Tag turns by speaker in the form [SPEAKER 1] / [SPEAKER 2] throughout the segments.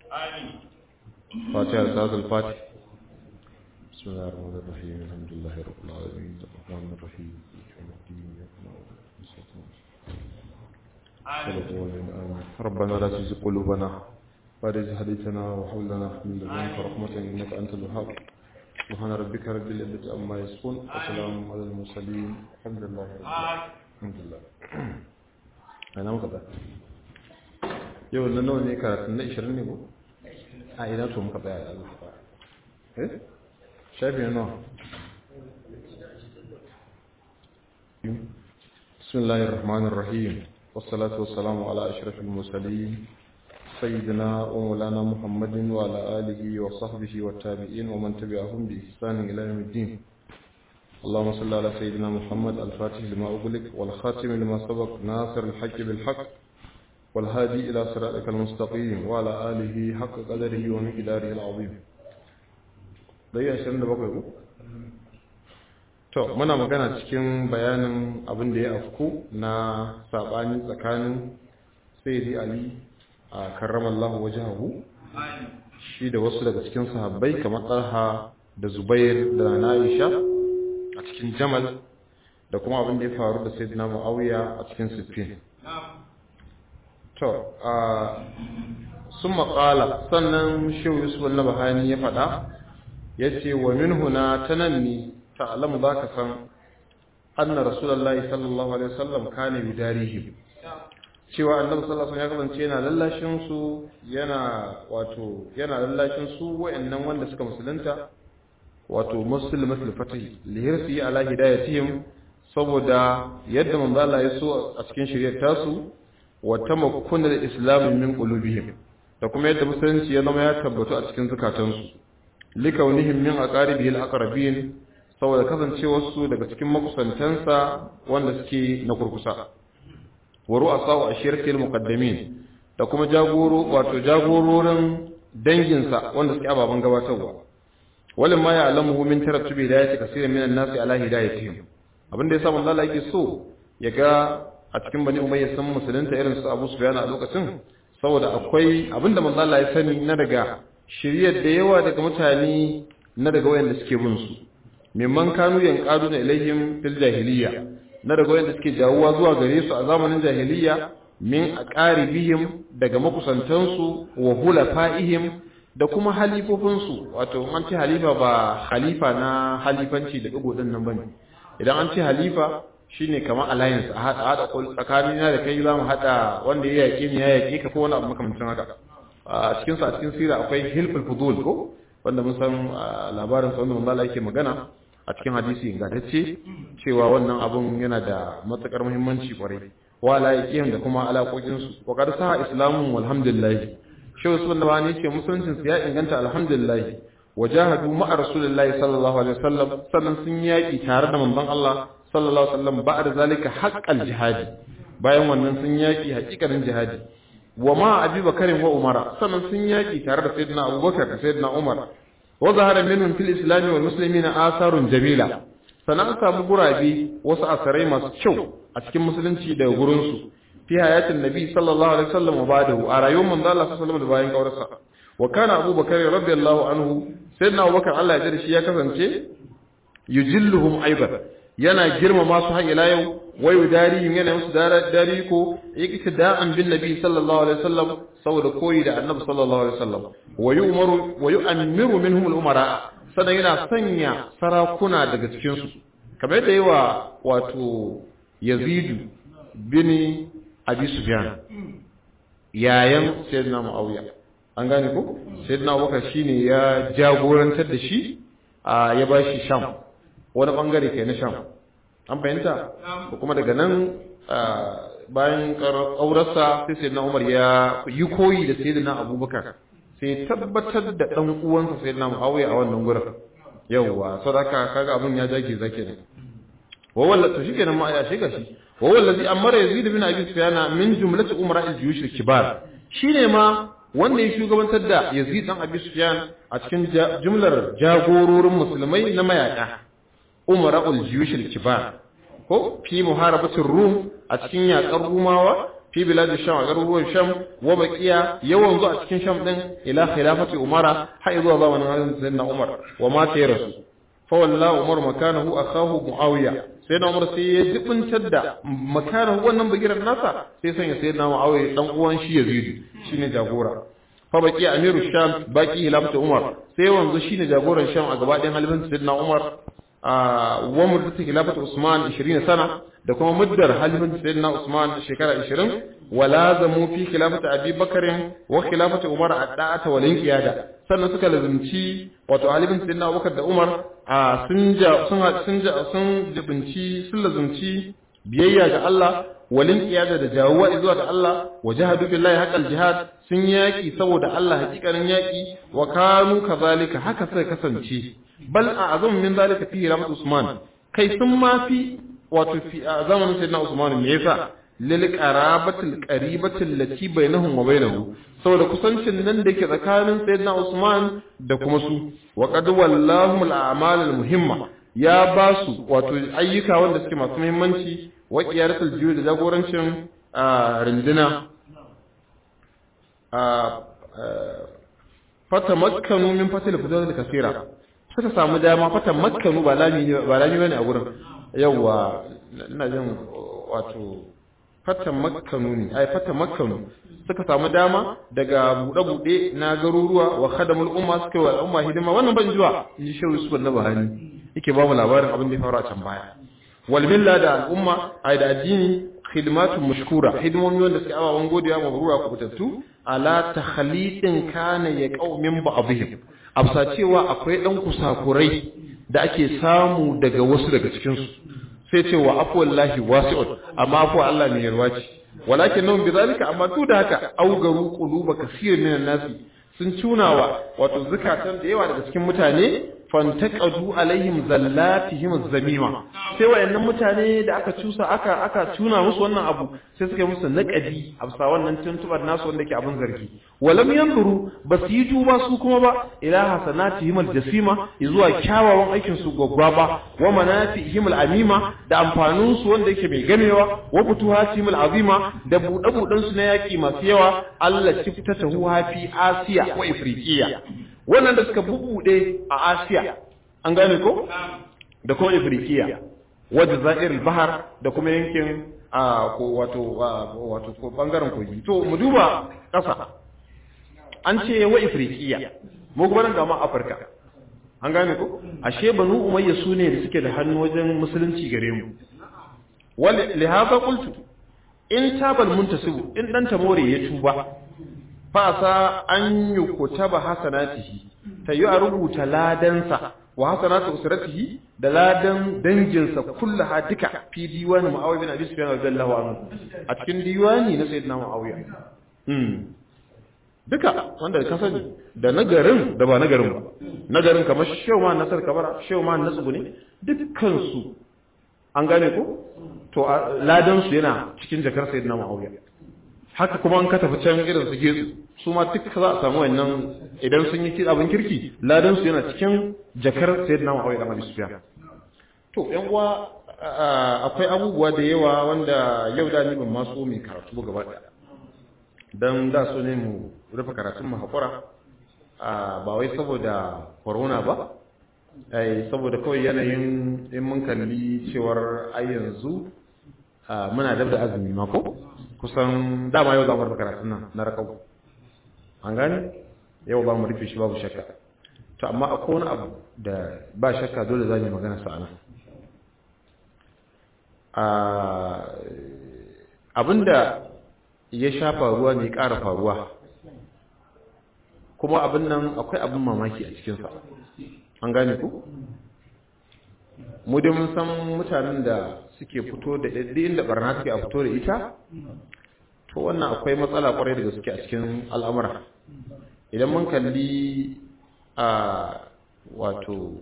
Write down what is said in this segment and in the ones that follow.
[SPEAKER 1] فاتحة الأستاذ الفاتح بسم الله الرحمن الرحيم الحمد لله رب العالمين الرحمن الرحيم مالك يوم الدين إياك نعبد وإياك نستعين ربنا لا تزغ قلوبنا بعد إذ هديتنا وهب لنا من لدنك رحمة إنك أنت الوهاب سبحان ربك رب العزة عما يصفون وسلام على المرسلين الحمد لله رب العالمين الحمد لله أنا مقدر yau na nawa ne karatun na 20 ne ko a ina to muka tsaya da Allah eh shafi na nawa bismillahir rahmanir rahim wassalatu wassalamu ala ashrafil mursalin sayyidina wa maulana muhammadin wa ala alihi wa sahbihi wa tabi'in wa man tabi'ahum bi ihsan ila yawmiddin اللهم صل على سيدنا محمد الفاتح لما أغلق والخاتم لما سبق ناصر الحق بالحق والهادي إلى صراطك المستقيم وعلى آله حق قدره ومقداره العظيم dai ashirin da bakwai ku? to muna magana cikin bayanin abin da ya afku na saɓani tsakanin sayyidi ali a karramallahu wajahu shi da wasu daga cikin sahabbai kamar talha da zubair da na'isha a cikin jamal da kuma abin da ya faru da sayyidina muawiya a cikin siffin to a sun maƙala sannan shehu yusuf na bahani ya faɗa ya ce wa min huna ta nan ne ta'alamu za ka san anna rasulallah sallallahu alaihi wasallam kane bi darihim cewa annabi sallallahu alaihi wasallam ya kasance yana lallashin su yana wato yana lallashin su wayannan wanda suka musulunta wato muslimatul fatih lihirsi ala hidayatihim saboda yadda manzo Allah ya so a cikin shari'ar tasu wa tamakkunar islam min qulubihim da kuma yadda musulunci ya zama ya tabbatu a cikin zukatansu likaunihim min aqaribihi alaqrabin saboda kasancewar su daga cikin makusantansa wanda suke na kurkusa wa ru'asa ashiratil muqaddamin da kuma jagoro wato jagororin danginsa wanda suke ababan gabatarwa walin ma ya'lamuhu min tarattubi hidayati kaseeran min an-nasi ala hidayatihim abinda yasa manzo Allah yake so ya ga a cikin bani umayya sun musulunta irin su abu sufyan a lokacin saboda akwai abinda manzo Allah ya sani na daga shiryar da yawa daga mutane na daga wayanda suke bin su mimman kanu yanqaduna ilaihim fil jahiliya na daga wayanda suke jawuwa zuwa gare su a zamanin jahiliya min aqaribihim daga makusantan su wa hulafaihim da kuma halifofin su wato an ce halifa ba halifa na halifanci da digo din nan bane idan an ce halifa shine kamar alliance a hada hada tsakanin na da kai zamu hada wanda ya yake ni ya yake ka ko wani abu makamancin haka a cikin sa a cikin sira akwai hilful fudul ko wanda mun san labarin sa wanda manzo Allah yake magana a cikin hadisi ingantacce cewa wannan abun yana da matukar muhimmanci kwarai wa la yaqin da kuma alaƙoƙin su wa qad sa islamun walhamdulillah shi Usman Nabani ce musuluncin sa ya inganta alhamdulillah wajahadu ma'a rasulillahi sallallahu alaihi wasallam sannan sun yaki tare da manzon Allah sallallahu alaihi wasallam ba'da zalika haqqal jihadi bayan wannan sun yaki hakikanin jihadi wa ma abi bakarin wa umara sannan sun yaki tare da sayyidina abubakar da sayyidina umar wa zahara minhum fil islam wal muslimina asarun jamila sannan samu gurabe wasu asarai masu kyau a cikin musulunci daga gurin su fi hayatin nabi sallallahu alaihi wasallam wa ba'dahu a rayuwar manzo Allah sallallahu alaihi wasallam da bayan kaurarsa wa kana abubakar radiyallahu anhu sayyidina abubakar Allah ya jira shi ya kasance yujilluhum aidan yana girmama su har ila yau wa yudarihim yana musu dari ko iktida'an bin nabi sallallahu alaihi wasallam saboda koyi da annabi sallallahu alaihi wasallam wa yu'maru wa yu'ammiru minhum al-umara sanan yana sanya sarakuna daga cikin su kamar yadda yawa wato Yazid bin Abi Sufyan yayan sayyidina Muawiya an gane ko sayyidina Abubakar shine ya jagorantar da shi ya bashi Sham wani bangare kai na Sham an fahimta ko kuma daga nan bayan ƙaurarsa sai sai na umar ya yi koyi da sai na abubakar sai tabbatar da ɗan uwansa sai na muawiya a wannan gurin yawwa sadaka kaga abin ya jage zake ne wa walla to shikenan ma ya shiga shi wa wallazi amara yazid bin abi sufyan min jumlati umara al-juyush al-kibar shine ma wanda ya shugabantar da yazid dan abi sufyan a cikin jumlar jagororin musulmai na mayaka umara al-juyush al-kibar ko fi muharabatir rum a cikin yakar rumawa fi fi bilad sham a garuruwan sham wa baqiya yawan zuwa cikin sham din ila khilafati umara har zuwa zamanin halin sayyidina umar wa ma ta rasu fa wallahi umar makanahu akahu muawiya sai na umar sai ya jibintar da makanahu wannan bigiran nasa sai sanya sayyidina muawiya dan uwan shi yazid shine jagora fa baki amiru sham baki hilafatu umar sai wanzu shine jagoran sham a gaba ɗayan halifin sayyidina umar wa muddatu hilafatu usman 20 sana da kuma muddar halifin sayyidina usman shekara 20 wa lazamu fi khilafati abi bakarin wa khilafati umar adda'ata wal inqiyada sannan suka lazimci wato halifin sayyidina abubakar da umar sun ja sun sun sun jibinci sun lazimci biyayya ga Allah walin iyada da jawuwa zuwa ga Allah wa jahadu billahi haqqal jihad sun yaki saboda Allah hakikanin yaki wa kanu kazalika haka sai kasance bal a azam min zalika fi ramat usman kai sun ma fi wato fi a zamanin sayyidina usman me yasa lil qarabatil qaribatil lati bainahum wa bainahu saboda kusancin nan da yake tsakanin sayyidina usman da kuma su wa qad wallahu al a'mal al muhimma ya ba su wato ayyuka wanda suke masu muhimmanci wa qiyaratul jiyu da jagorancin rinduna fata makkanu min fatil fudul kasira suka samu dama fata makkanu ba lami ba lami bane a gurin yawa ina jin wato fata makkanu ne ai fata makkanu suka samu dama daga bude bude na garuruwa wa khadamul umma suka wa al'umma hidima wannan ban zuwa yi shehu yusuf na bahani yake ba mu labarin abin da ya faru a can baya wal milla da al'umma ai da addini khidmatun mashkura hidimomi wanda suke ababen godiya mabrura ku fitattu ala takhliqin kana ya qaumin ba'dihim afsa cewa akwai dan kusakurai da ake samu daga wasu daga cikin su sai ce wa afwallahi wasi'un amma afwa Allah ne yarwa ce walakin nan bi zalika amma duk da haka augaru quluba kaseerin minan nasi sun cunawa wato zakatan da yawa daga cikin mutane fantaqadu alaihim zallatihim zamima sai wayannan mutane da aka cusa aka aka tuna musu wannan abu sai suka yi musu naqadi afsa wannan tuntubar nasu wanda ke abin zargi walam yanzuru basu yi duba su kuma ba ila hasanatihim aljasima zuwa kyawawan aikin su gwaggwaba wa manafihim alamima da amfanin su wanda yake mai gamewa wa futuhatihim alazima da buɗe buɗen su na yaki masu yawa Allah tiftatahu fi Asiya wa Ifriqiya wannan da suka bubude a Asiya an gane ko da kuma Ifriqiya wajen za'ir bahar da kuma yankin a wato wato ko bangaren kogi to mu duba ƙasa an ce wa Ifriqiya mu kuma nan ga ma Afirka an gane ko ashe banu umayya su ne da suke da hannu wajen musulunci gare mu wal lihaza qultu in tabal muntasibu in dan tamore ya tuba fasa an yi kutaba hasanatihi ta yi a rubuta ladansa wa hasanatu usratihi da ladan danginsa kullaha duka fi diwani muawiya bin abi sufyan radiyallahu anhu a cikin diwani na sayyidina muawiya hmm duka wanda ka sani da nagarin da ba nagarin ba nagarin kamar shehu ma nasar kabara shehu ma nasu ne dukkan su an gane ko to ladan su yana cikin jakar sayyidina muawiya haka kuma an ka tafi can irin su getsu su ma duk za a samu wannan idan sun yi abin kirki ladan su yana cikin jakar sayyidina Muawiya da Abi Sufyan to yan uwa akwai abubuwa da yawa wanda yau da ni ban ma so mai karatu ba gaba ɗaya dan da so ne mu rufe karatun mu hakura ba wai saboda corona ba ai saboda kawai yanayin in mun kalli cewar ai yanzu muna dab da azumi ma ko kusan dama yau za mu rufe karatun nan na rakau an gane yau ba mu rufe shi babu shakka to amma akwai wani abu da ba shakka dole za mu magana sa nan abinda ya sha faruwa ne ƙara faruwa kuma abin nan akwai abin mamaki a cikinsa an gane ku mu dai mun san mutanen da suke fito da ɗaɗɗi inda barna suke a fito da ita to wannan akwai matsala kwarai da gaske a cikin al'amura idan mun kalli a wato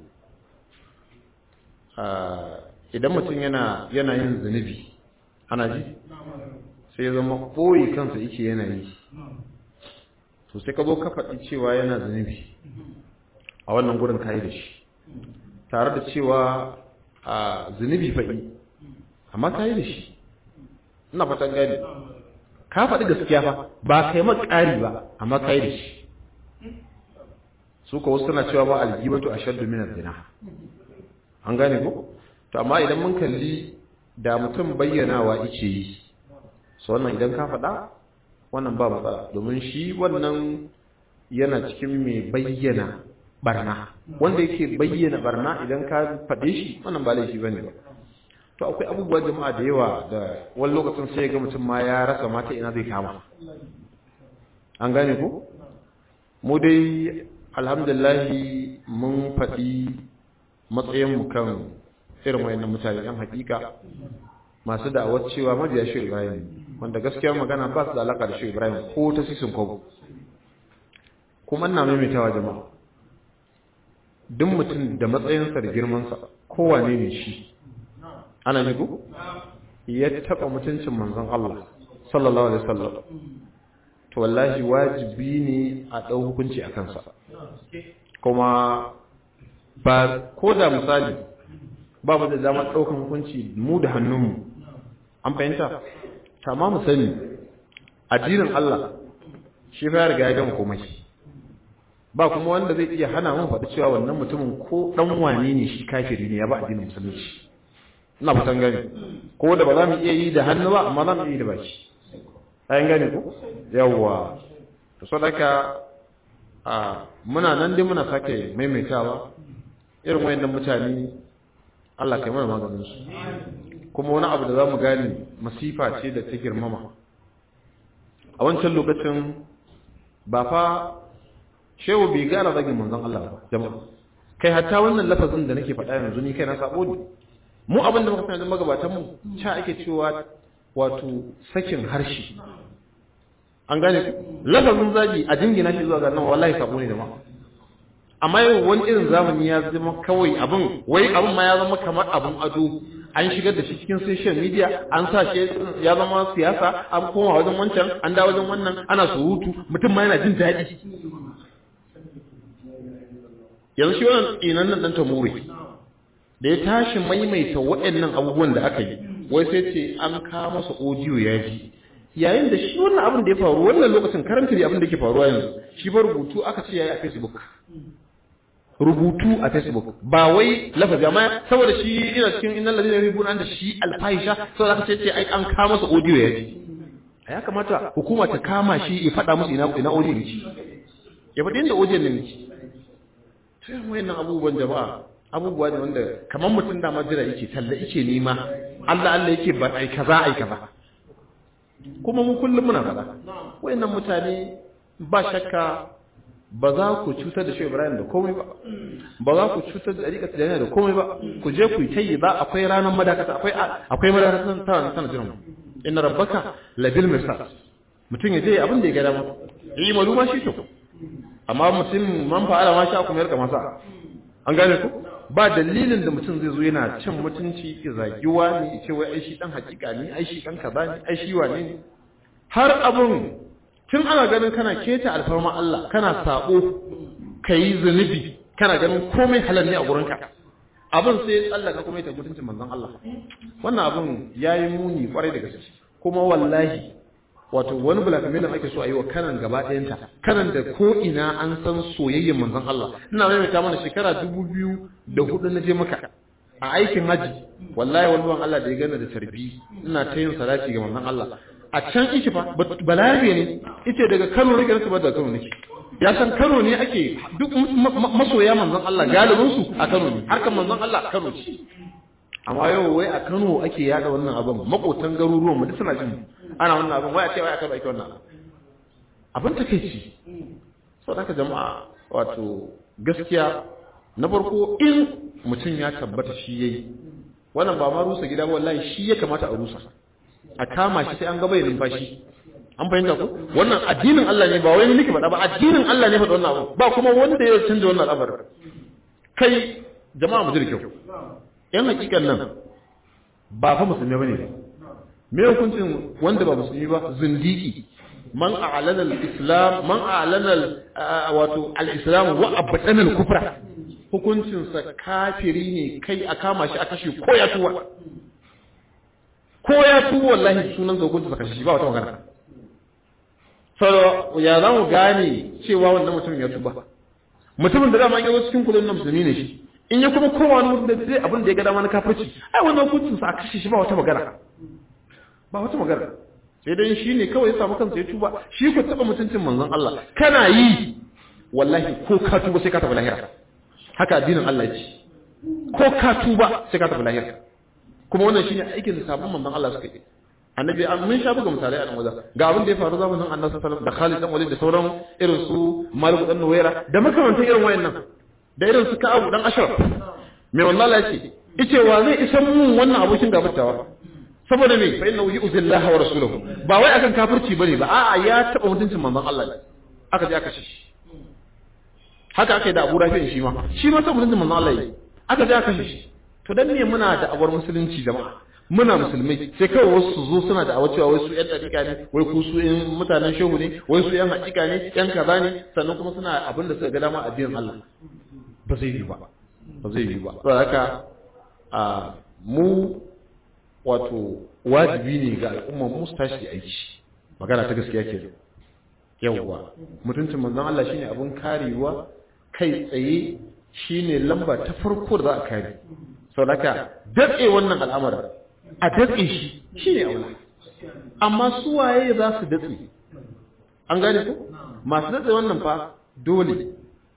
[SPEAKER 1] idan mutum yana yana yin zunubi ana ji sai ya zama koyi kansa yake yana yi to sai ka zo ka faɗi cewa yana zunubi a wannan gurin kayi da shi tare da cewa a zunubi faɗi amma kayi da shi ina fatan gani ka faɗi gaskiya fa ba kai maka ƙari ba amma kai da shi su ko wasu suna cewa ba aljibatu ashaddu min az-zina an gane ko to amma idan mun kalli da mutum bayyanawa yake yi so wannan idan ka faɗa wannan ba matsala domin shi wannan yana cikin mai bayyana barna wanda yake bayyana barna idan ka faɗe shi wannan ba laifi bane ba to akwai abubuwa jama'a da yawa da wani lokacin sai ga mutum ma ya rasa mata ina zai kama an gane ko mu dai alhamdulillahi mun faɗi matsayinmu kan irin wayannan mutane yan hakika masu da'awar cewa mabiya shi ibrahim wanda gaskiya magana ba su da alaka da shi ibrahim ko ta sisin kwabo kuma ina maimaitawa jama'a duk mutum da matsayinsa da girmansa kowane ne shi ana ne ku ya taɓa mutuncin manzon Allah sallallahu alaihi wasallam to wallahi wajibi ne a ɗau hukunci a kansa kuma ba ko da misali ba mu da damar ɗaukan hukunci mu da hannunmu an fahimta amma mu sani addinin Allah shi fa ya riga ya gama komai ba kuma wanda zai iya hana mu faɗi cewa wannan mutumin ko ɗan wane ne shi kafiri ne ya ba addinin musulunci ina fatan gani ko da ba za mu iya yi da hannu ba amma za mu iya yi da baki ayan gane ko yawwa to sadaka a muna nan dai muna sake maimaitawa irin wayannan mutane Allah kai mana maganin su kuma wani abu da za mu gane masifa ce da ta girmama a wancan lokacin ba fa shehu bai gara zagin manzon Allah ba jama'a kai hatta wannan lafazin da nake faɗa yanzu ni kai na sabo ne mu abin da muka sanar magabatan mu cha ake cewa wato sakin harshe an gane lafazin zagi a jingina shi zuwa ga nan wallahi sabo ne da ma amma yau wani irin zamani ya zama kawai abin wai abin ma ya zama kamar abin ado an shigar da shi cikin social media an sa shi ya zama siyasa an koma wajen wancan an da wajen wannan ana surutu mutum ma yana jin daɗi yanzu shi wannan inan nan dan tamure da ya tashi maimaita waɗannan abubuwan da aka yi wai sai ce an kawo masa audio ya ji yayin da shi wannan abin da ya faru wannan lokacin karanta da abin da ke faruwa yanzu shi ba rubutu aka ce yayi a Facebook rubutu a Facebook ba wai lafazi amma saboda shi ina cikin innal ladina yuhibbuna an da shi alfahisha saboda aka ce ai an kawo masa audio ya ji ya kamata hukuma ta kama shi ya faɗa musu ina ina audio ne shi ya faɗi inda audio ne ne sai wayannan abubuwan jama'a abubuwa ne wanda kamar mutum da majira yake talla yake nema Allah Allah yake ba ai kaza ai kaza kuma mu kullum muna faɗa wayannan mutane ba shakka ba za ku cutar da Shehu Ibrahim da komai ba ba za ku cutar da Ariƙa Tijaniya da komai ba ku je ku yi tayi za akwai ranar madakata akwai akwai madakata ta sana jiran inna rabbaka labil mirsad mutum ya je abin da ya ga dama yi maluma shi to amma mutum man fa'ala ma sha kuma yarka masa an gane ku ba dalilin da mutum zai zo yana cin mutunci ya zagi wani ya ce wai ai shi dan hakika ne ai shi dan kaza ne ai shi wane ne har abun tun ana ganin kana keta alfarma Allah kana sabo kai zunubi kana ganin komai halal ne a gurinka abin sai ya tsallaka kuma ya mutuncin manzon Allah wannan abun yayi muni kwarai da gaske kuma wallahi wato wani blackmailing ake so a yi wa kanan gaba ɗayanta kanan da ko ina an san soyayyen manzon Allah ina maimaita mana shekara dubu biyu da hudu na je maka a aikin haji wallahi wani ban Allah da ya gana da tarbi ina ta yin salati ga manzon Allah a can iki fa balarabe ne ita daga Kano nake nasu ba da Kano nake ya san Kano ne ake duk masoya manzon Allah galibin su a Kano ne harkan manzon Allah a Kano ce amma yau wai a Kano ake yada wannan abin makotan garuruwan mu duk suna jin ana wannan abin wai a ce wai aka bai wannan abin takeici saboda haka jama'a wato gaskiya na farko in mutum ya tabbata shi yayi wannan ba ma rusa gida wallahi shi ya kamata a rusa a kama shi sai an ga bai numfashi an fahimta ko wannan addinin Allah ne ba wai nake faɗa ba addinin Allah ne faɗa wannan abu ba kuma wanda ya canza wannan al'amarin kai jama'a mu ji da kyau yan hakikan nan ba fa musulmi bane me hukuncin wanda ba musulmi ba zindiki man a'lana al-islam man a'lana wato al-islam wa abtana al-kufra hukuncin sa kafiri ne kai a kama shi a kashe ko ya tuwa ko ya tuwa wallahi sunan sa hukuncin sa kashe ba wata magana sau ya za mu gane cewa wannan mutumin ya tuba mutumin da dama yawo cikin kudin nan musulmi ne shi in ya kuma kowa wani mutum da zai abin da ya ga dama na kafirci ai wannan hukuncin sa a kashe shi ba wata magana ba wata magana sai dai shi ne kawai ya samu kansa ya tuba shi ku taba mutuncin manzon Allah kana yi wallahi ko ka tuba sai ka tafi lahira haka addinin Allah ya ce ko ka tuba sai ka tafi lahira kuma wannan shine aikin da sabon manzon Allah suka yi annabi an mun sha buga misalai a nan wajen ga abin da ya faru zamanin annabi sallallahu alaihi wasallam da Khalid dan Walid da sauran irin su Malik dan Nuwaira da makamantan irin wayannan da irin su Ka'ab dan Ashraf me wallahi ya ce yace wa zai isa mun wannan abokin gabatawa saboda me fa innahu yu'zillaha wa rasuluhu ba wai akan kafirci bane ba a'a ya taba mutuncin manzon Allah ne aka je aka shi haka aka yi da Abu Rafi shi ma shi ma taba mutuncin manzon Allah ne aka je aka shi to dan me muna da awar musulunci jama'a muna musulmai sai kawai wasu su zo suna da awa cewa wai su yan dariƙa ne wai ku su yan mutanen shehu ne wai su yan haƙiƙa ne yan kaza ne sannan kuma suna abin da suka ga dama addinin Allah ba zai yi ba ba zai yi ba saboda haka a mu wato wajibi ne ga al'umma mu su tashi aiki magana ta gaskiya ke yawwa mutuncin manzon Allah shine abun karewa kai tsaye shine lamba ta farko da za a kare saboda haka datse wannan al'amarin a datse shi shi ne aula amma su waye za su datse an gane ko masu datse wannan fa dole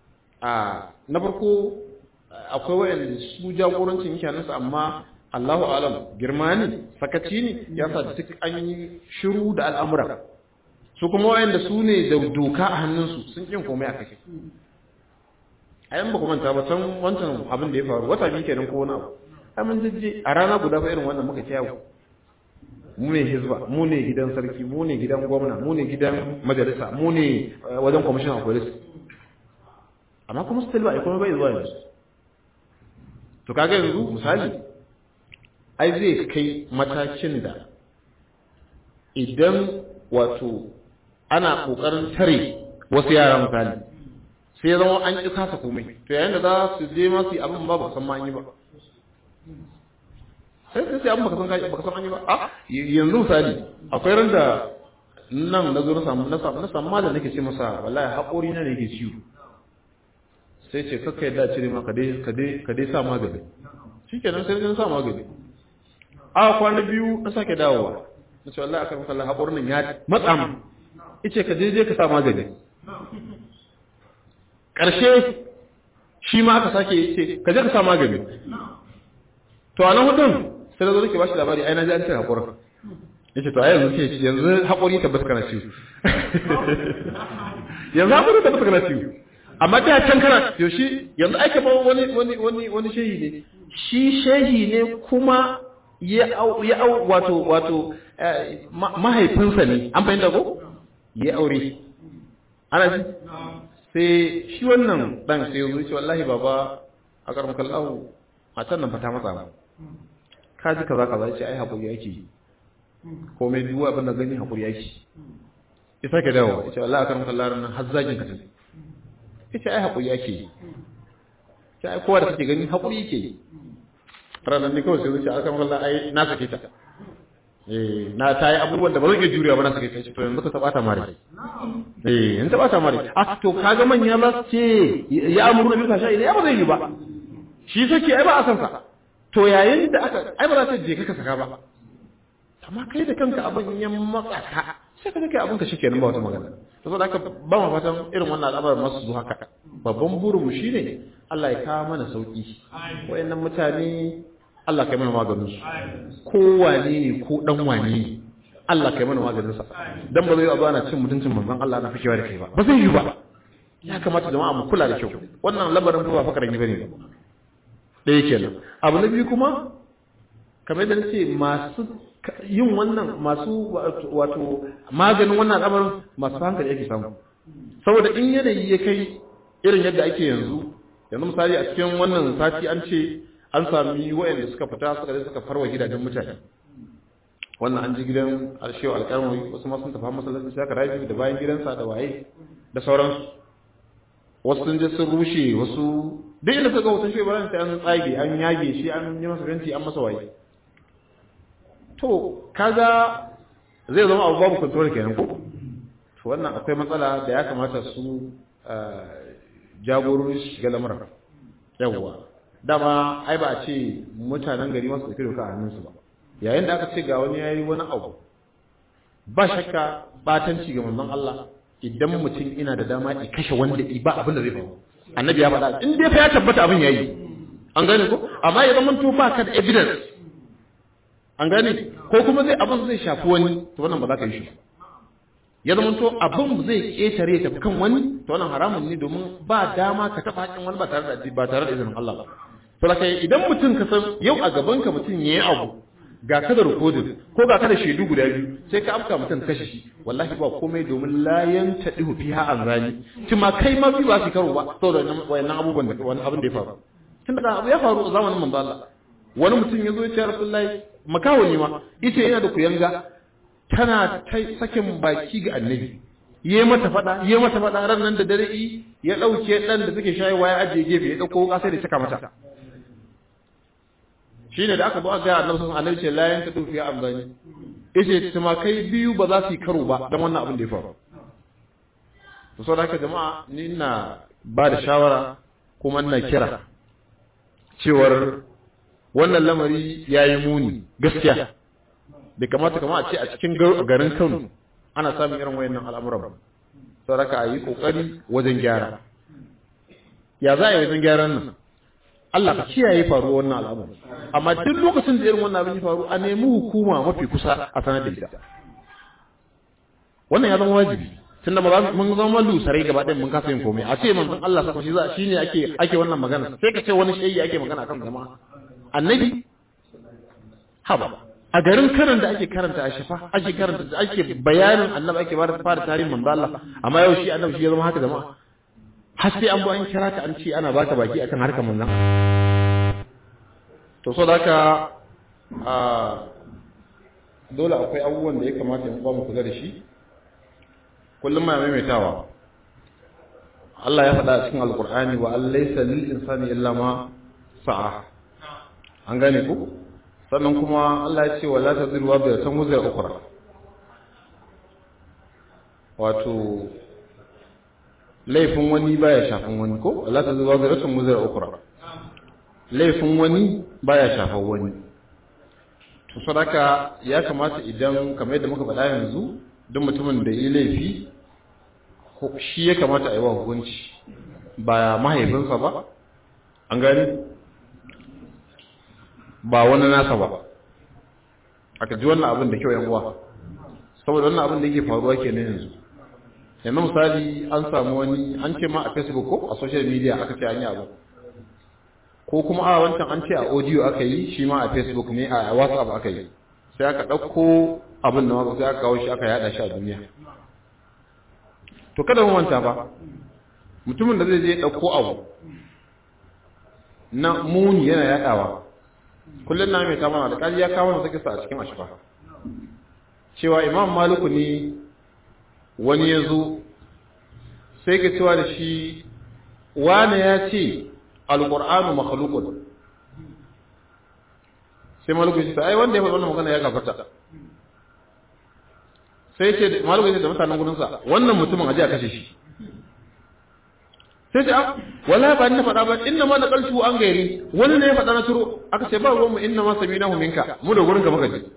[SPEAKER 1] a na farko akwai wayanda su jagorancin mutanen amma Allahu alam girma ne sakaci ne ya sa duk an yi shiru da al'amura su kuma wayanda su ne da doka a hannunsu sun kin komai a kai ayan ba ku manta ba can wancan abin da ya faru wata biyu kenan ko wani abu ai mun jijji a rana guda fa irin wannan muka ci yawo mu ne hizba mu ne gidan sarki mu ne gidan gwamna mu ne gidan majalisa mu ne wajen commission of police amma kuma still ba kuma bai zuwa yanzu to kaga yanzu misali ai zai kai matakin da idan wato ana kokarin tare wasu yara misali sai zama an ƙi kasa komai to yayin da za su je ma su yi abin ba ba san ma an yi ba sai sai sai abin baka san kai baka san an yi ba a yanzu misali akwai ran da nan na zo na samu na samu na samu malam nake ce masa wallahi haƙori na ne yake ciwo sai ce kakka yadda cire ma ka dai ka dai ka dai sa magani shikenan sai na sa magani a kwana biyu na sake dawowa na ce wallahi akan kallon haƙorin nan ya matsa mu ice ka je je ka sa magani ƙarshe shi ma aka sake ce ka je ka sa magani to a nan hudun sai da zo nake bashi labari ai na ji an ce haƙorin yace to ai yanzu ce yanzu haƙori tabbata kana ciwo yanzu haƙori tabbata kana ciwo amma da can kana to shi yanzu ai kamar wani wani wani wani shehi ne shi shehi ne kuma ya au ya au wato wato mahaifinsa ne an fahimta ko ya aure ana ji sai shi wannan dan sai ya ce wallahi baba a karam kallahu matan nan fata matsa ba ka ji kaza kaza ce ai hakuri yake komai duk abin da gani hakuri yake ya sake dawo ya ce wallahi a karam kallahu nan har zagin ka tafi ya ce ai hakuri yake ya ai kowa da kake gani hakuri yake ranar ne kawai sai zuciya a karam kallahu ai na sake ta eh na ta yi abubuwan da ba zan iya juriya ba na sake ta to yanzu ka taba ta mare eh in taba ta mare a to kaga manya za su ce ya amuru na bil fasha ya ba zai yi ba shi sake ai ba a san sa to yayin da aka ai ba za ta je ka saka ba amma kai da kanka abin ya matsa ka sai ka kai abin ka shikenan ba wata magana to saboda haka ba mu fatan irin wannan al'amarin masu zuwa haka babban burin mu shine Allah ya kawo mana sauki wayannan mutane Allah kai mana maganin su ko wane ne ko dan wane ne Allah kai mana maganin sa dan ba zai yi ana cin mutuncin manzon Allah na fikewa da kai ba ba zai yi ba ya kamata jama'a mu kula da kyau wannan labarin ba fakarin bane ba ɗaya kenan abu na biyu kuma kamar yadda nace masu yin wannan masu wato maganin wannan al'amarin masu hankali ake samu saboda in yanayi ya kai irin yadda ake yanzu yanzu misali a cikin wannan sati an ce an sami wayanda suka fita suka je suka farwa gidajen mutane wannan an ji gidan alshewa alƙarmari wasu ma sun tafi masallaci sai aka rabi da bayan gidansa da waye da sauransu wasu sun je sun rushe wasu duk inda suka wutan shi bayan sai an tsage an yage shi an yi masa fenti an masa waye to kaga zai zama abu babu control kenan ko to to wannan akwai matsala da ya kamata su jagorori su shiga lamarin yawwa dama ai ba a ce mutanen gari masu ɗauki doka a hannunsu ba yayin da aka ce ga wani yayi wani abu ba shakka batanci ga manzon Allah idan mutum ina da dama ya kashe wanda ba abin da zai faru annabi ya faɗa in dai fa ya tabbata abin yayi an gane ko amma ya zama to ba ka da evidence an gane ko kuma zai abin zai shafi wani to wannan ba za ka yi shi ya zama to abin zai ketare ta kan wani to wannan haramun ne domin ba dama ka taɓa haƙin wani ba tare da ba tare da izinin Allah ba to da kai idan mutum ka san yau a gaban ka mutum yayi abu ga ka da rikodin ko ga ka da shaidu guda biyu sai ka afka mutum kashe shi wallahi ba komai domin layan ta dihu fiha an rani ma kai ma bi ba su karo ba saboda wayannan abubuwan da wani abin da ya faru tun da abu ya faru a zamanin manzo Allah wani mutum ya zo ya ce Rasulullahi makawo ne ma yace yana da kuyanga tana ta sakin baki ga annabi yayi mata fada yayi mata fada ran nan da dare ya dauke dan da suke shayarwa ya ajiye gefe ya dauko kasa da cika mata shine da aka zo aka ga annabi sun annabi ce la yanka dufi ya amzani yace tuma kai biyu ba za su yi karo ba dan wannan abin da ya faru to saboda haka jama'a ni ina ba da shawara kuma ina kira cewar wannan lamari yayi muni gaskiya bai kamata kama a ce a cikin garin Kano ana samun irin wayannan al'amuran ba saboda haka a yi kokari wajen gyara ya za a yi wajen gyaran nan Allah ka kiyaye faruwar wannan al'amari amma duk lokacin da irin wannan abin ya faru a nemi hukuma mafi kusa a sanar da ita wannan ya zama wajibi tunda ba mun zama lusarai gaba ɗaya mun kasa yin komai a ce manzon Allah saka shi za shine ake ake wannan magana sai ka ce wani shayi ake magana kan jama'a annabi haba a garin karan da ake karanta a shafa ake karanta ake bayanin annabi ake bada fara tarihin manzon Allah amma yau shi annabi shi ya zama haka jama'a har sai an bo an kira ka an ce ana baka baki akan harkar manzon to so da haka a dole akwai abubuwan da ya kamata in ba mu kula da shi kullum ma maimaitawa Allah ya faɗa a cikin alkur'ani wa an laysa lil insani illa ma sa'a an gane ku sannan kuma Allah ya ce wa la taziru wa bi tan wuzra ukhra wato laifin wani baya shafin wani ko la taziru wa bi tan wuzra ukhra laifin wani baya shafan wani to sadaka ya kamata idan kamar yadda muka faɗa yanzu duk mutumin da yi laifi shi ya kamata a yi wa hukunci ba mahaifinsa ba an gani ba wani nasa ba aka ji wannan abin da kyau yan uwa saboda wannan abin da yake faruwa ke na yanzu yanzu misali an samu wani an ce ma a facebook ko a social media aka ce an yi abu ko kuma a wancan an ce a audio aka yi shi ma a facebook ne a whatsapp aka yi sai aka ɗauko abin da maka sai aka kawo shi aka yada shi a duniya to kada mu manta ba mutumin da zai je ɗauko abu na muni yana yadawa kullum na mai ta mana da ya kawo na sakisa a cikin ashfa cewa imam maliku ne wani ya zo sai ka cewa da shi wane ya ce alƙur'anu makhlukun sai maliku ya ce ai wanda ya faɗi wannan magana ya gafarta sai ce malu ya ce da mutanen gudunsa wannan mutumin aje a kashe shi sai ce ah wallahi ba ni na faɗa ba inna ma da kalshu an gairi wani ne ya faɗa na turo aka ce ba ruwan mu inna ma samina hu minka mu da gurin ka muka ji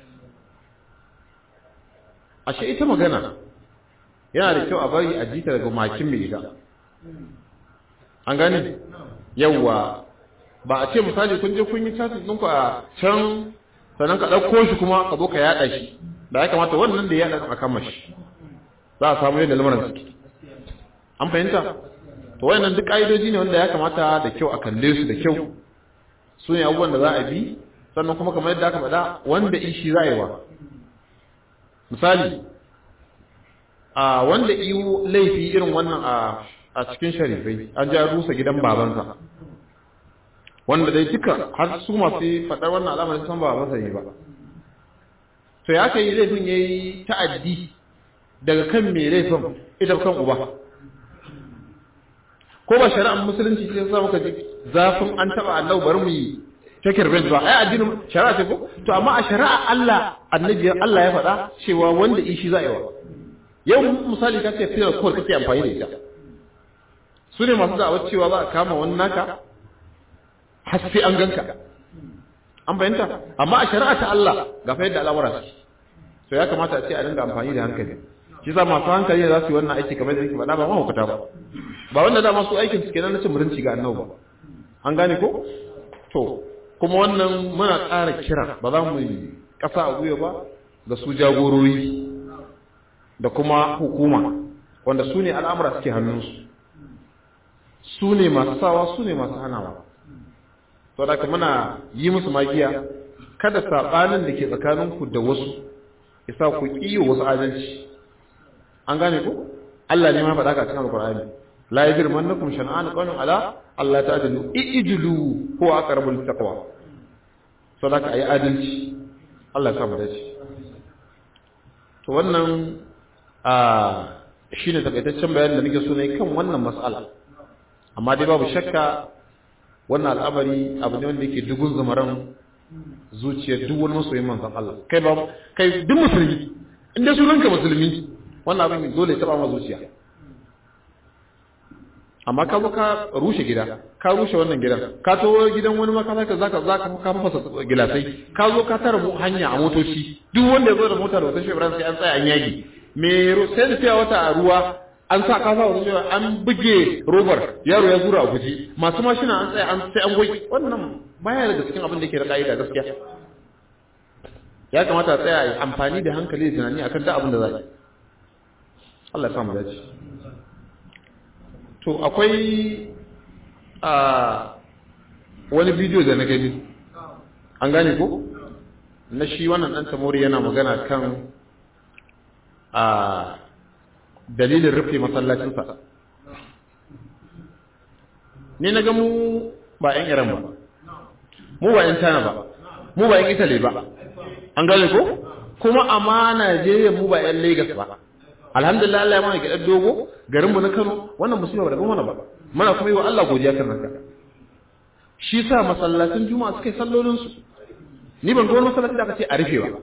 [SPEAKER 1] ashe ita magana yana da kyau a bari a jita daga makin mai ita an gane yawwa ba a ce misali kun je kun yi chatting ɗinku a can sannan ka ɗauko shi kuma ka zo ka yaɗa shi da ya kamata wannan da ya yaɗa a kama shi za a samu yadda lamarin suke an fahimta to wayannan duk ƙa'idoji ne wanda ya kamata da kyau a kalle su da kyau su ne abubuwan da za a bi sannan kuma kamar yadda aka faɗa wanda ishi za a yi wa misali a wanda iyo laifi irin wannan a cikin sharifai an ja rusa gidan babansa wanda dai duka har su masu faɗar wannan al'amarin san ba masa ne ba to ya kai laifin ya yi ta'addi daga kan mai laifin ita kan uba ko ba shari'ar musulunci ce sa muka ji zafin an taɓa Allah bari mu yi take revenge ba ai addinin shari'a ce ko to amma a shari'a Allah annabi Allah ya faɗa cewa wanda ishi za a yi wa yau misali ka ce filar kowar kake amfani da ita su ne masu da'awar cewa za a kama wani naka har sai an ganka an bayanta amma a shari'a ta Allah ga fa yadda al'amura su to ya kamata a ce a dinga amfani da hankali shi za masu hankali za su yi wannan aiki kamar da yake faɗa ba mahaukata ba ba wanda dama su aikin su kenan na cin mutunci ga annabi ba an gane ko to kuma wannan muna ƙara kira ba za mu yi ƙasa a gwiwa ba ga su jagorori da kuma hukuma wanda su ne al'amura suke hannunsu su ne masu sawa su ne masu hanawa to da muna yi musu magiya kada saɓanin da ke tsakaninku da wasu isa ku ƙiyo wasu adalci an gane ku Allah ne ma faɗa ka cikin alƙur'ani la yajrimannakum shan'an qawmin ala Allah ta'dilu ijlu huwa aqrabul taqwa sadaka ayi adalci Allah ya samu dace to wannan a shine takaitaccen bayanin da nake so ne kan wannan mas'ala amma dai babu shakka wannan al'amari abu ne wanda yake dugun zamaran zuciyar duk wani masoyin manzon Allah kai ba kai duk musulmi inda sunanka musulmi wannan abin dole ya taba ma zuciya amma ka zo ka rushe gida ka rushe wannan gidan ka to gidan wani maka zaka zaka zaka ka fasa gilasai ka zo ka tara mu hanya a motoci duk wanda ya zo da mota da wata shebran sai an tsaya an yaki me sai da fiya wata a ruwa an sa ka sa wata shebran an buge robar yaro ya zura a guji masu mashina an tsaya an sai an goyi wannan baya daga cikin abin da yake da ka'ida gaskiya ya kamata a tsaya amfani da hankali da tunani akan duk abin da za a yi Allah ya samu dace to akwai a wani bidiyo da na gani an gane ko na shi wannan ɗan tamori yana magana kan a dalilin rufe masallacinsa ni na ga mu ba 'yan iran ba mu ba 'yan china ba mu ba 'yan italy ba an gane ko kuma a najeriya mu ba 'yan lagos ba alhamdulillah Allah ya mana gidan dogo garin mu na Kano wannan musiba ba da mana ba muna kuma yi wa Allah godiya kan haka shi sa masallacin juma'a suka yi sallolin su ni ban ga wani masallaci da aka ce a rufe ba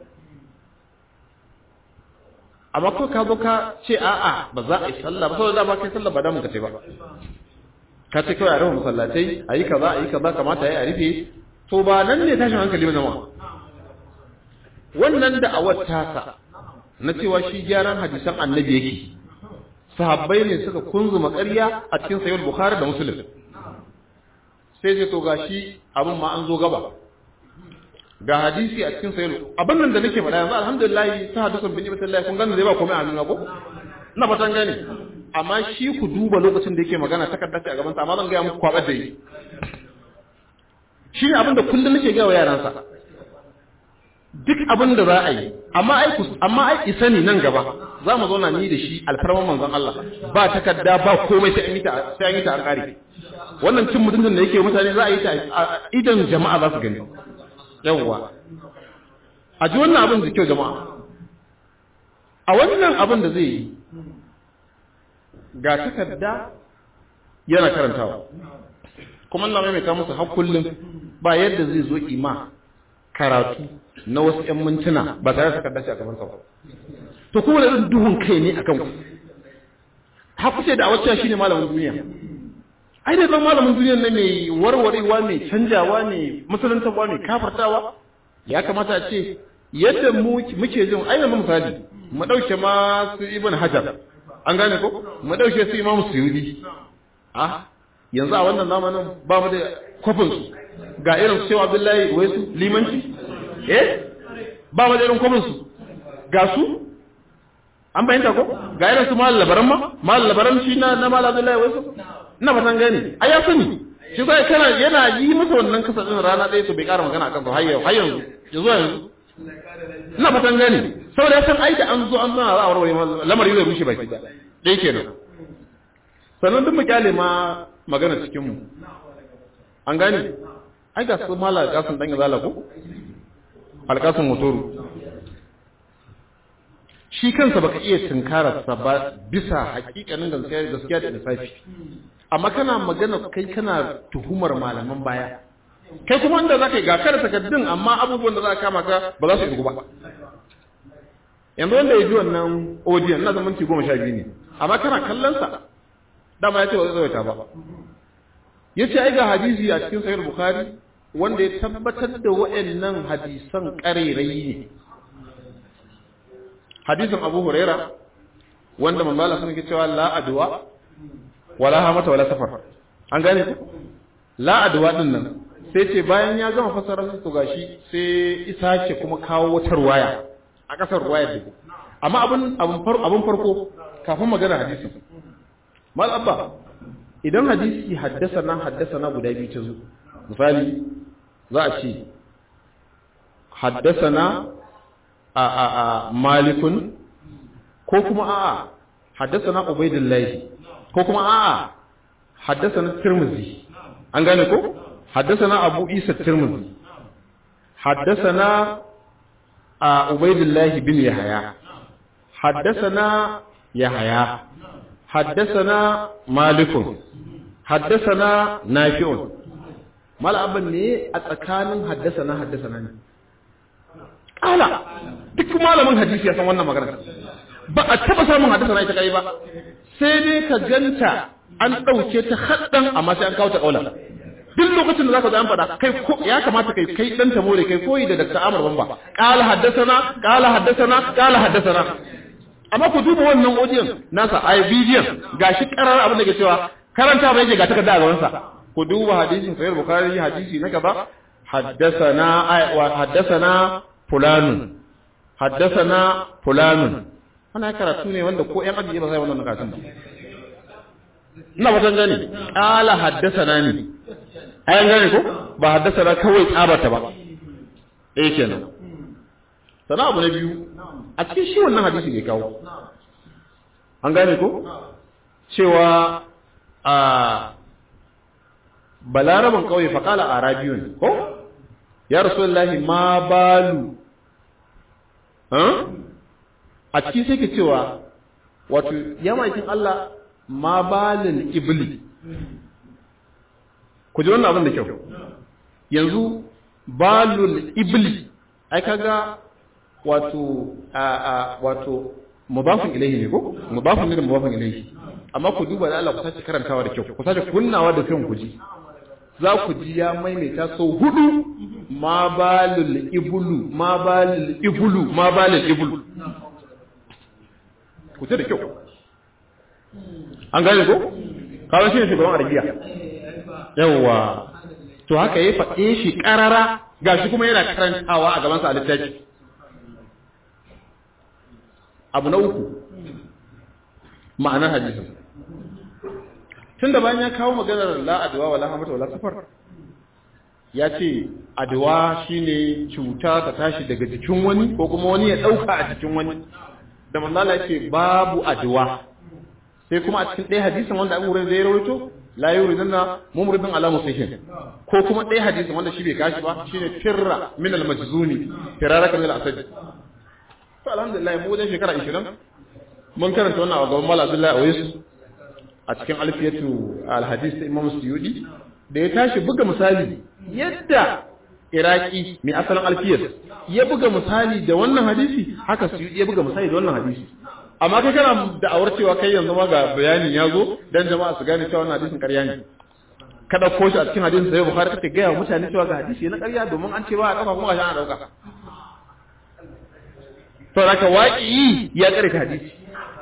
[SPEAKER 1] amma ko ka zo ka ce a'a ba za a yi sallah ba saboda ba kai sallah ba da mun ka ce ba ka ce kawai a rufe masallatai a yi kaza a yi kaza kamata ya yi a rufe to ba nan ne tashin hankali ba zama wannan da awar tasa na cewa shi gyaran hadisan annabi yake sahabbai ne suka kunzuma ƙarya a cikin sayyid bukhari da muslim sai ce to gashi abin ma an zo gaba ga hadisi a cikin sayyid abin nan da nake faɗa yanzu alhamdulillah ta hadisan bin ibn kun gane zai ba komai a nuna ko ina fatan gane amma shi ku duba lokacin da yake magana takarda ce a gaban sa amma zan ga muku kwabar da yi shi ne abin da kullum nake ga wa yaransa duk abin da za a yi amma ai amma ai isa ne nan gaba za mu zauna ni da shi alfarman manzon Allah ba takarda ba komai sai an yi ta sai an yi ta an kare wannan cin mutuncin da yake mutane za a yi ta idan jama'a za su gani yawwa a ji wannan abin da kyau jama'a a wannan abin da zai yi ga takarda yana karantawa kuma Allah mai ta musu har kullum ba yadda zai zo ima karatu na wasu ‘yan mintuna ba tare da takarda shi a gaban ba. To kuma da irin duhun kai ne a kanku. Haku ce da a wacce shi ne malamin duniya. Ai da zan malamin duniya na mai warwarewa mai canjawa mai musulantarwa mai kafartawa ya kamata a ce yadda muke jin ai mu misali mu ɗauke ma su ibn hajar an gane ko mu ɗauke su imam suyudi ah yanzu a wannan zamanin ba mu da kwafinsu ga irin su cewa abdullahi wai su limanci eh ba mu da irin kwafinsu ga su an bayyanta ko ga irin su mal labaran ma mal labaran shi na na mal abdullahi wai su ina fatan gani ai ya sani shi sai kana yana yi masa wannan kasa din rana ɗaya to bai ƙara magana akan su har yau har yanzu yanzu yanzu ina fatan gani saboda ya san ai da an zo an zana za a warware lamari zai rushe baki ɗaya kenan sannan duk mu kyale ma magana cikin mu an gane ai ga su mala alƙasun dan izala ko alƙasun motoru shi kansa baka iya tunkarar sa ba bisa hakikanin gaskiya gaskiya da lissafi amma kana magana kai kana tuhumar malaman baya kai kuma inda zaka yi ga kada takaddun amma abubuwan da za ka kama ka ba za su yi ba yanzu wanda ya ji wannan audio ina zaman minti goma sha biyu ne amma kana kallon sa dama ya ce ba zai tsawaita ba ya ce ai ga hadisi a cikin sahih bukhari wanda ya tabbatar da wa'annan hadisan ƙarerai ne hadisin abu huraira wanda manzo Allah sun ke cewa la adwa wala hamata wala safar an gane ku la adwa din nan sai ce bayan ya gama fasara su gashi sai isa ce kuma kawo wata ruwaya a kasar ruwaya da amma abin abin farko kafin magana hadisin mal abba idan hadisi haddasa na haddasa na guda biyu ta zo misali za a ce haddasa na a a a malikun ko kuma a'a haddasa na ubaidillahi ko kuma a'a haddasa na tirmizi an gane ko haddasa na abu isa tirmizi haddasa na a ubaidillahi bin yahaya haddasa na yahaya haddasa na malikun haddasa na nafi'un mal'abin ne a tsakanin haddasa na haddasa na ne ƙala duk malamin hadisi ya san wannan magana ba a taba samun haddasa na ita kai ba sai dai ka ganta an ɗauke ta haɗɗan amma sai an kawo ta ƙaula duk lokacin da zaka zo an faɗa kai ko ya kamata kai kai dan tamore kai koyi da Dr. Amr Bamba qala haddathana qala haddathana qala haddathana amma ku duba wannan audiyon nasa ai bidiyon gashi karar abin da ke cewa karanta ba yake ga takarda a gaban sa ku duba hadisin sahih bukhari hadisi na gaba haddathana wa haddathana fulanun haddathana fulanun wannan karatu ne wanda ko ƴan ajiye ba sai wannan karatun ba ina wajen gani qala haddathana ni ayan gane ko ba haddathana kawai tsabata ba eh kenan sana abu na biyu a cikin shi wannan hadisi ne kawo an gane ko cewa a balaraban kauye faƙala a rabiyun ko ya rasulullahi ma balu a cikin sai ke cewa wato ya maikin Allah ma balin ibli ku ji wannan abin da kyau yanzu balul ibli ai kaga wato a a wato mudafin ilayhi ne ko mudafin ne da mudafin ilayhi amma ku duba da Allah ku sace karantawa da kyau ku sace kunnawa da kan ku ji za ku ji ya maimaita sau hudu ma balul ibulu ma balul ibulu ma balul ibulu ku ce da kyau an gane ko kawai shi ne shugaban arabiya yawwa to haka ya faɗe shi ƙarara gashi kuma yana karantawa a gabansa a littafi abu na uku ma'anar hadisin tun da bayan ya kawo maganar la'adwa wa lahamata wa safar ya ce adwa shine cuta ta tashi daga jikin wani ko kuma wani ya ɗauka a jikin wani da manzala ce babu adwa sai kuma a cikin ɗaya hadisin wanda abu wurin zai rawaito la yuriduna mumridun ala musihin ko kuma ɗaya hadisin wanda shi bai kashi ba shine firra min al majzuni firaraka min al asad to alhamdulillah mu wajen shekara 20 mun karanta wannan a gaban Malam Abdullahi Awais a cikin alfiyatu al hadis ta Imam Suyudi da ya tashi buga misali yadda Iraki mai asalin alfiyar ya buga misali da wannan hadisi haka Suyudi ya buga misali da wannan hadisi amma kai kana da awar cewa kai yanzu ma ga bayanin ya zo dan jama'a su gane cewa wannan hadisin ƙarya ne ka dauko shi a cikin hadisin sai Bukhari kake ga mutane cewa ga hadisi na ƙarya domin an ce ba a dauka kuma ga ana dauka to laka waƙi ya ƙare ka hadisi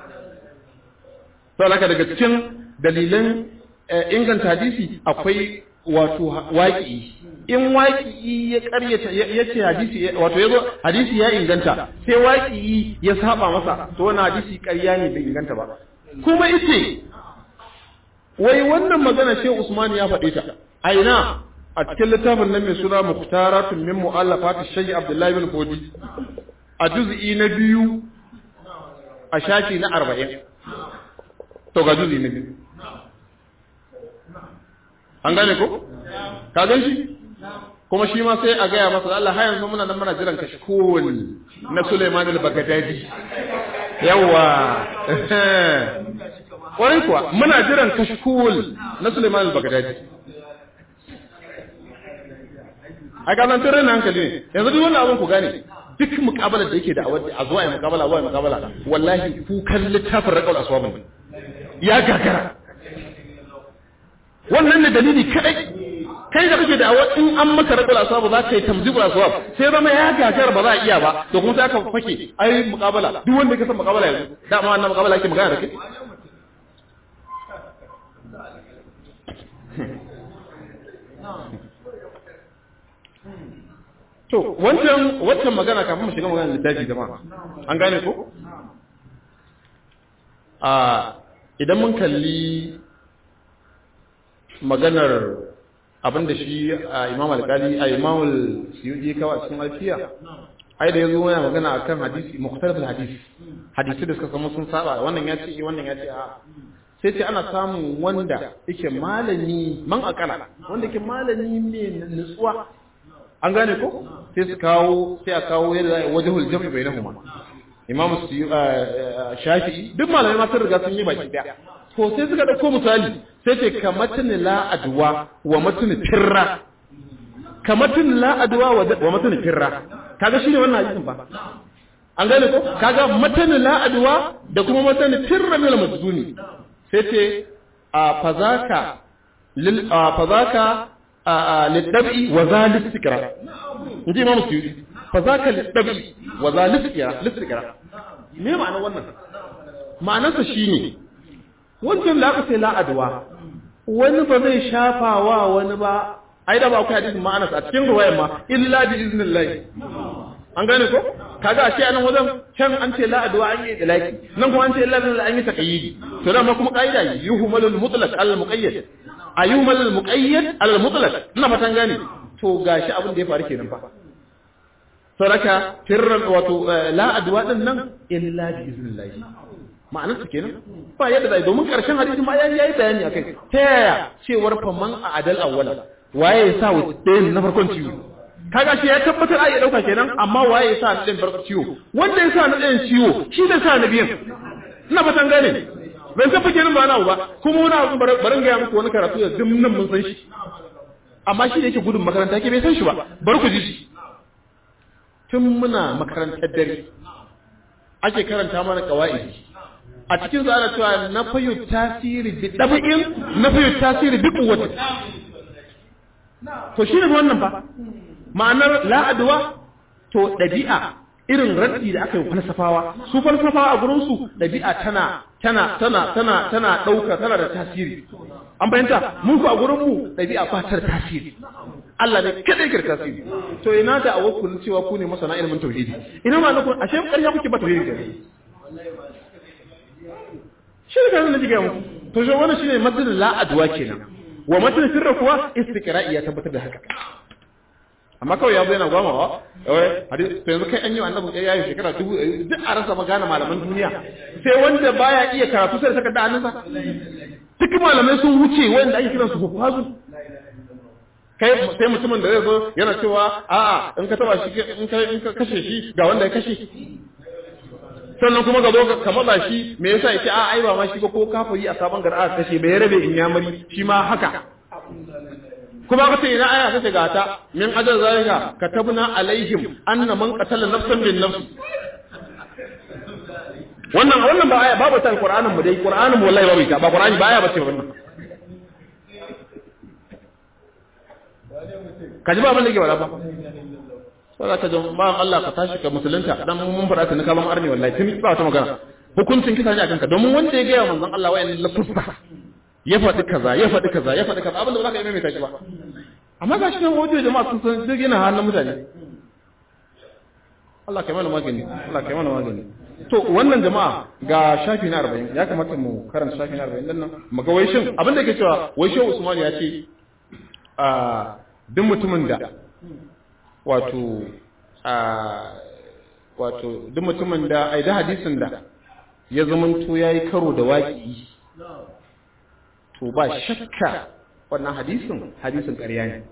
[SPEAKER 1] to laka daga cikin dalilan inganta hadisi akwai wato waƙi in waƙi ya ƙaryata ya ce hadisi wato yazo hadisi ya inganta sai waƙi ya saba masa to wannan hadisi ƙarya ne bai inganta ba kuma yace wai wannan magana Sheikh Usman ya faɗe ta a ina a cikin littafin nan mai suna Mukhtaratun min mu'allafat Shaykh Abdullah bin Fodi a juz'i na biyu a shafi na 40 to ga juz'i na biyu an gane ko ka gan shi kuma shi ma sai a gaya masa Allah har yanzu muna nan muna jiran kashkul na Sulaiman al-Baghdadi yawa kwarai kuwa muna jiran kashkul na Sulaiman al-Baghdadi a ga nan tare hankali ne yanzu duk wannan abin ku gane duk muƙabalar da yake da a zuwa ya muƙabala zuwa ya muƙabala wallahi kukan littafin raƙal aswabin ya gagara wannan ne dalili kadai kai da kake da in an maka raƙal aswab za ka yi tamzibul aswab sai zama ya gagara ba za a iya ba to kuma sai aka fake ai muƙabala duk wanda ya san muƙabala yanzu dama wannan muƙabala yake magana da kai To, wancan wancan magana kafin mu shiga magana littafi jama'a. An gane ko? A idan mun kalli maganar abin da shi a Imam Al-Qali a Imam Al-Suyuti kawai cikin alfiya. Ai da yazo yana magana akan hadisi mukhtalafal hadisi. Hadisi da suka samu sun saba wannan ya ce wannan ya ce a sai ce ana samun wanda yake malami man akala wanda yake malami ne nutsuwa an gane ko sai su kawo sai a kawo yadda zai wajhul jam'i bainahuma imamu shafi'i duk malamai ma sun riga sun yi baki daya to sai suka dauko misali sai ce kamatin la adwa wa matun firra kamatin la adwa wa matun firra kaga shine wannan hadisin ba an gane ko kaga matan la adwa da kuma matan firra min al-majzuni sai ce a fazaka lil a fazaka liddabi wa za listikira in ji imamu suyuti fa za ka liddabi wa za listikira listikira me ma'ana wannan ma'anarsa shi ne wancan da aka sai la'adwa wani ba zai shafa wa wani ba ai da ba akwai hadisin ma'anarsa a cikin ruwayan ma illa bi iznillahi an gane ko kaga ashe anan wajen can an ce la'adwa an yi ilaki nan kuma an ce illa bi an yi taqayyidi to dama kuma kaida yuhmalul mutlaq al muqayyad ayyumal al-muqayyad al-mutlaq ina fatan gane to gashi abin da ya faru kenan fa saraka firran wato la adwa din nan illa bi iznillah ma'anar su kenan ba yadda zai domin karshen hadisi ma yayi yayi bayani akai ta yaya cewar fa man adal awwala waye ya sa wuce na farkon ciwo kaga shi ya tabbatar ai ya dauka kenan amma waye ya sa na ɗayan farkon ciwo wanda ya sa na ɗayan ciwo shi da sa na biyan ina fatan gane bai san fake nan ba na ba kuma wani abu barin gaya muku wani karatu da dum nan mun san shi amma shi da yake gudun makaranta ke bai san shi ba bar ku ji shi tun muna makarantar dare ake karanta mana kawaidi a cikin su ana cewa na fayu tasiri bi dabi'in na fayu tasiri bi quwwati to shi ne wannan fa ma'anar la'adwa to dabi'a irin raddi da aka yi falsafawa su falsafawa a gurin su dabi'a tana tana tana tana tana dauka tana da tasiri an bayanta mun ku a gurin mu dabi'a ba ta da tasiri Allah ne kada yake da tasiri to ina da awakul cewa ku ne masana ilimin tauhidi ina ma na ku ashe ƙarya kuke ba tauhidi da shi da nan jiga mu to shi wannan shine madalin la adwa kenan wa madalin sirra kuwa istiqra'i ya tabbatar da haka amma kawai ya zo yana gwamawa wai hadisi to yanzu kai an yi annabi ya yi shekara dubu duk a rasa magana malaman duniya sai wanda baya iya karatu sai saka da hannunsa duk malamai sun wuce wanda ake kiransu hufazu kai sai mutumin da zai zo yana cewa a'a in ka taba shi in ka in ka kashe shi ga wanda ya kashe sannan kuma ga zo ka matsa shi me yasa yake a ai ba ma shi ba ko kafiri a sabon gar'a kashe bai rabe in yamari shi ma haka kuma ka ce ina aya kace ga ta min ajal zalika katabna alaihim anna man qatala nafsan bin nafs wannan wannan ba aya babu ta alqur'anin mu dai qur'anin mu wallahi babu ita ba qur'ani ba aya bace wannan ka ji ba abin da ke wala ba sai ka ji ba Allah ka tashi ka musulunta dan mun fara ta ka ban arni wallahi tun ba ta magana hukuncin kisa ne a kanka domin wanda ya gaya manzon Allah wayan lafusta ya faɗi kaza ya faɗi kaza ya faɗi kaza abin da ba za ka yi mai tashi ba amma ga shi nan wajen jama'a sun san duk yana hannun mutane Allah kai mana magani Allah kai mana magani to wannan jama'a ga shafi na 40 ya kamata mu karanta shafi na 40 din nan mu ga wai shin abin da yake cewa wai shehu Usman ya ce a duk mutumin da wato a wato duk mutumin da ai da hadisin da ya zamanto yayi karo da waki to ba shakka wannan hadisin hadisin ƙarya ne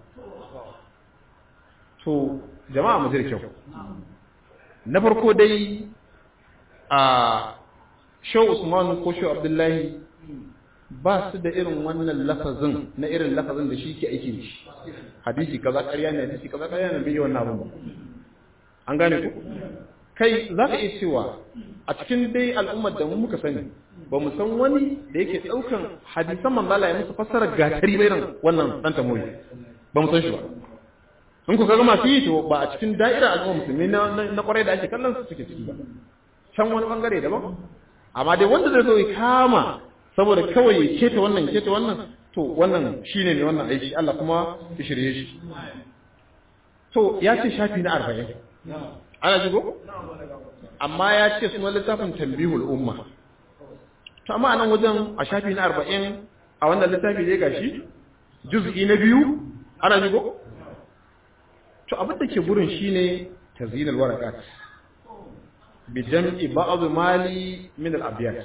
[SPEAKER 1] to jama'a mu kyau na farko dai a shau usman ko shau abdullahi ba su da irin wannan lafazin na irin lafazin da shi ke aiki da shi hadisi kaza ƙarya ne hadisi kaza ƙarya ne bai yi wannan abin ba an gane ku kai za ka iya cewa a cikin dai al'ummar da mu muka sani ba mu san wani da yake ɗaukan hadisan manzala ya musu fassara gatari bai nan wannan ɗan tamoyi ba mu san shi ba in ku kaga masu yi to ba a cikin da'ira al'umma musulmi na kwarai da ake kallon su suke ciki ba can wani bangare daban amma dai wanda zai zo ya kama saboda kawai ya keta wannan ya keta wannan to wannan shine ne wannan aiki Allah kuma ya shirye shi to ya ce shafi na arba'in ana shigo amma ya ce suna littafin tambihul umma to amma anan wajen a shafi na arba'in a wannan littafi zai gashi juz'i na biyu ana shigo to abin da ke gurin shine tazinal warakat bi jam'i ba'd mali min al abyat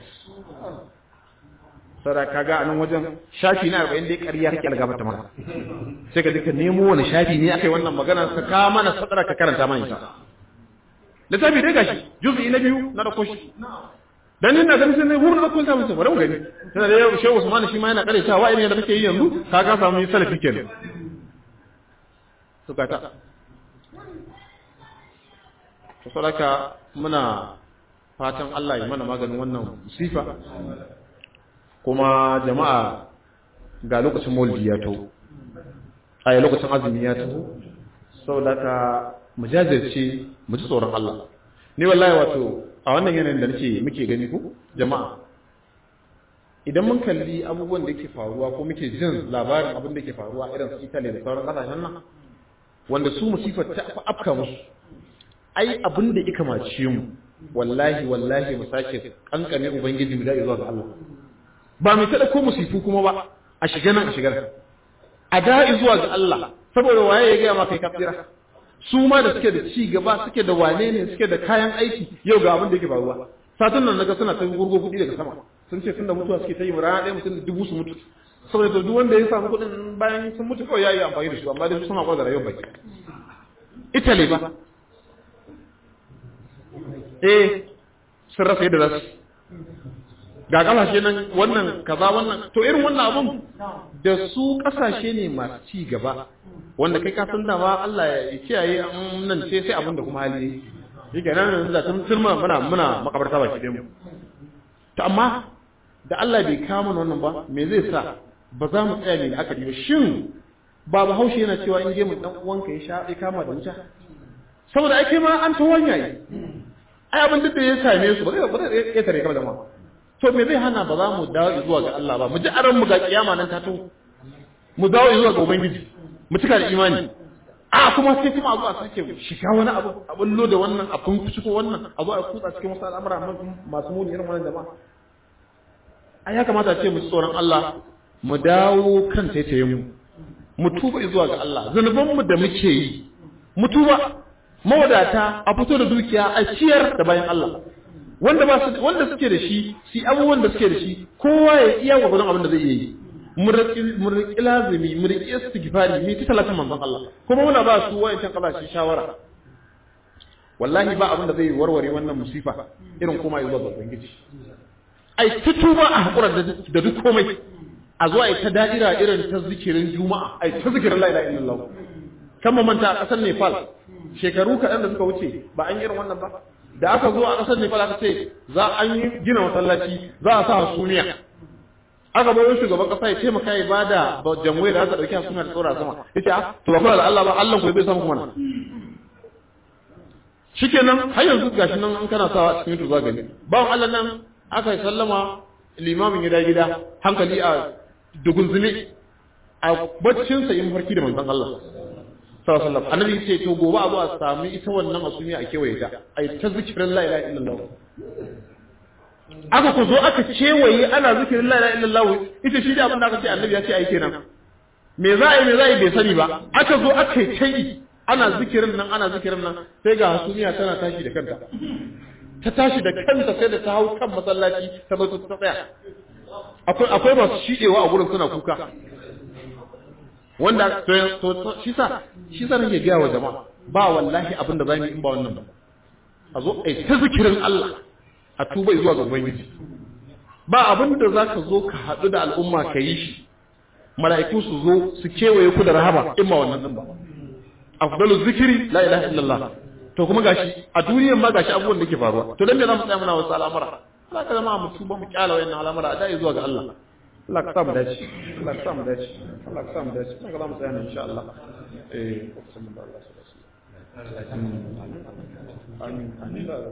[SPEAKER 1] sara kaga anan wajen shafi na 40 dai ƙarya kake algaba ta maka sai ka duka nemo wani shafi ne akai wannan magana ka ka mana sadara ka karanta mana ita littafi dai gashi juz'i na biyu na dauko shi dan ina ganin sai ne hurin da kun samu sai bari mu gani sai da yau Shehu Usman shi ma yana kare cewa wa'in da kake yi yanzu ka ka samu salafi kenan suka ta to sadaka muna fatan Allah ya mana maganin wannan musifa kuma jama'a ga lokacin maulidi ya taho a lokacin azumi ya taho saboda ka mu jajirce mu ji tsoron Allah ni wallahi wato a wannan yanayin da nake muke gani ku jama'a idan mun kalli abubuwan da yake faruwa ko muke jin labarin abin da yake faruwa irin su Italy da sauran kasashen nan wanda su musifar ta afka musu ai abin da ya kamace mu wallahi wallahi mu sake kankane ubangiji mu da zuwa ga Allah ba mu tada ko musifu kuma ba a shiga nan a shigar a da zuwa ga Allah saboda waye ya ga maka kafira su ma da suke da ci gaba suke da wane ne suke da kayan aiki yau ga abin da yake faruwa satun nan naga suna ta gurgo kudi daga sama sun ce tunda mutuwa suke ta yi rana ɗaya mutum da dubu su mutu saboda to duk wanda ya samu kuɗin bayan sun mutu kawai ya yi amfani da su amma dai su suna kwazara yau baki Italy ba eh sun rasa yadda za su ga kasashe nan wannan kaza wannan to irin wannan abun da su kasashe ne masu ci gaba wanda kai ka san dama Allah ya kiyaye an nan ce sai abin da kuma hali yake nan da tun turma muna muna makabarta baki ɗaya mu to amma da Allah bai kama wannan ba me zai sa ba za mu tsaya ne da aka ba shin ba bahaushe yana cewa in je mu dan uwanka ya sha ya kama da wuta saboda ai kai ma an ta wanya yi ai abin duk da ya same su ba zai ba zai ya tare kama da ma to me zai hana ba za mu dawo zuwa ga Allah ba mu ji aran mu ga kiyama nan ta to mu dawo zuwa ga ubangiji mu cika da imani a kuma sai kuma a zo a sake shiga wani abu a bullo da wannan a kun ciko wannan a zo a kutsa cikin wasu al'amura masu muni irin wannan jama'a ai ya kamata a ce mu tsoron Allah mu dawo kan taitayen mu mu tuba zuwa ga Allah zanuban mu da muke yi mu tuba mawadata a fito da dukiya a ciyar da bayan Allah wanda ba su wanda suke da shi si abubuwan da suke da shi kowa ya iya gwagwadon abin da zai iya yi mu riƙi lazimi mu riƙi istighfari mu ta talatin manzon Allah kuma muna ba su wayancan kasashe shawara wallahi ba abin da zai warware wannan musifa irin kuma zuwa ga ubangiji ai ta tuba a hakura da duk komai a zuwa ai ta da'ira irin ta zikirin juma'a ai ta zikirin la ilaha illallah kan manta a ƙasar Nepal shekaru kaɗan da suka wuce ba an yi irin wannan ba da aka zo a ƙasar Nepal aka ce za an yi gina masallaci za a sa hasumiya aka bai wani shugaban ƙasa ya taimaka ya ba da jamwai da aka ɗauki hasumiya da tsora sama ya ce ah to ba kuna da Allah ba Allah ku bai samu kuma na shikenan har yanzu gashi nan an kana sawa a cikin tuza gani bawan Allah nan aka yi sallama limamin gida gida hankali a dugunzune a baccinsa yin farki da manzon Allah sallallahu alaihi wasallam annabi ce to gobe a zo a sami ita wannan asumiya a kewaye ta ai ta zikirin la ilaha illallah aka ku zo aka kewaye ana zikirin la ilaha illallah ita shi da abin da aka ce annabi ya ce ai kenan me za a yi me za a yi bai sani ba aka zo aka yi kai ana zikirin nan ana zikirin nan sai ga hasumiya tana tashi da kanta ta tashi da kanta sai da ta hau kan masallaci ta zo ta tsaya akwai akwai masu shidewa a gurin suna kuka wanda to shi sa shi sa nake gaya wa jama'a ba wallahi abin da zamu yi in ba wannan ba a zo ai ta zikirin Allah a tuba zuwa ga ubangiji ba abin da zaka zo ka hadu da al'umma ka yi shi mala'iku su zo su kewaye ku da rahama in ba wannan din ba afdalu zikiri la ilaha illallah to kuma gashi a duniyan ma gashi abubuwan da ke faruwa to dan me za mu tsaya muna wasu al'amura Allah ka zama mu tuba mu kyala wayannan al'amura a dai zuwa ga Allah Allah ka sa mu dace Allah ka sa mu dace Allah ka sa mu dace kuma za mu tsaya insha Allah eh amin amin